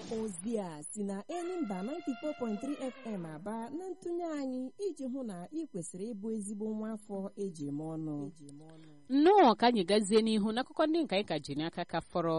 ozi a si na Enyimba 94.3 FM aba na ntụnye anyị iji hụ na ị kwesịrị ịbụ ezigbo nwa afọ eji eme ọnụ nnọọ ka anyị gazie n'ihu n'akụkọ ndị nke anyị ka ji n'aka ka fọrọ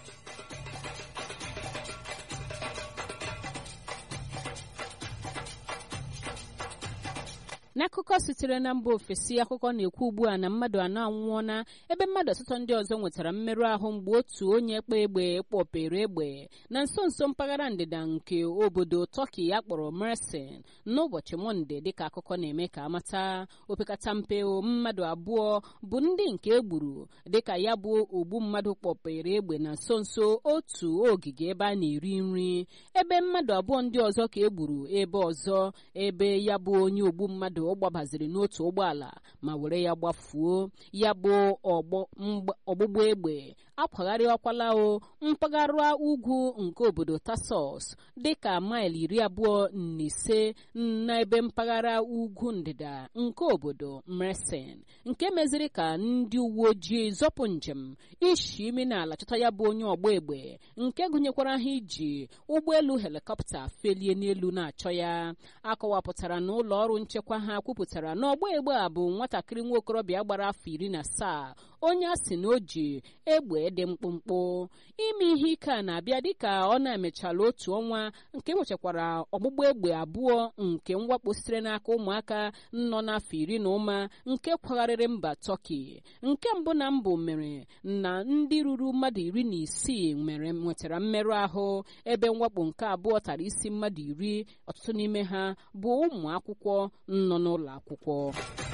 n'akụkọ sitere na mba ofesi akụkọ na-ekwu ugbu a na mmadụ anọ anwụọna ebe mmadụ asatọ ndị ọzọ nwetara mmerụ ahụ mgbe otu onye kpa egbe kpọpere egbe na nso nso mpaghara ndịda nke obodo tọki ya kpọrọ mersin n'ụbọchị mọnde dịka akụkọ na-eme ka amata opekata mpe mmadụ abụọ bụ ndị nke egburu dịka ya bụ ogbu mmadụ kpọpere egbe na nso nso otu ogige ebe a na-eri nri ebe mmadụ abụọ ndị ọzọ ka egburu ebe ọzọ ebe ya bụ onye ogbu mmadụ ọ gbabaziri n'otu ụgbọala ma were ya gbafuo ya bụ ọgbụgba egbe akwagharịwakwala o mpaghara ugwu nke obodo tasos dịka maịlụ iri abụọ na ise n'ebe mpaghara ugwu ndịda nke obodo mersin nke meziri ka ndị uwe ojii zọpụ njem ishi imi n'ala chọta ya bụ onye ọgba egbe nke gụnyekwara ha iji ụgbọelu helikọpta felie n'elu na-achọ ya akọwapụtara na ụlọ ọrụ nchekwa ha kwupụtara na ọgba egbe a bụ nwatakịrị nwa okorobịa gbara afọ iri na asaa onye a sị na o ji egbe dị mkpụmkpụ ime ihe ike a na-abịa dịka ọ na-emechala otu ọnwa nke nwechakwara ọgbụgba egbe abụọ nke mwakpo sitere n'aka ụmụaka nọ n'afọ iri na ụma nke kwagharịrị mba tọki nke mbụ na mbụ mere na ndị ruru mmadụ iri na isii mere nwetara mmerụ ahụ ebe mwakpo nke abụọ tara isi mmadụ iri ọtụtụ n'ime ha bụ ụmụ akwụkwọ nọ n'ụlọ akwụkwọ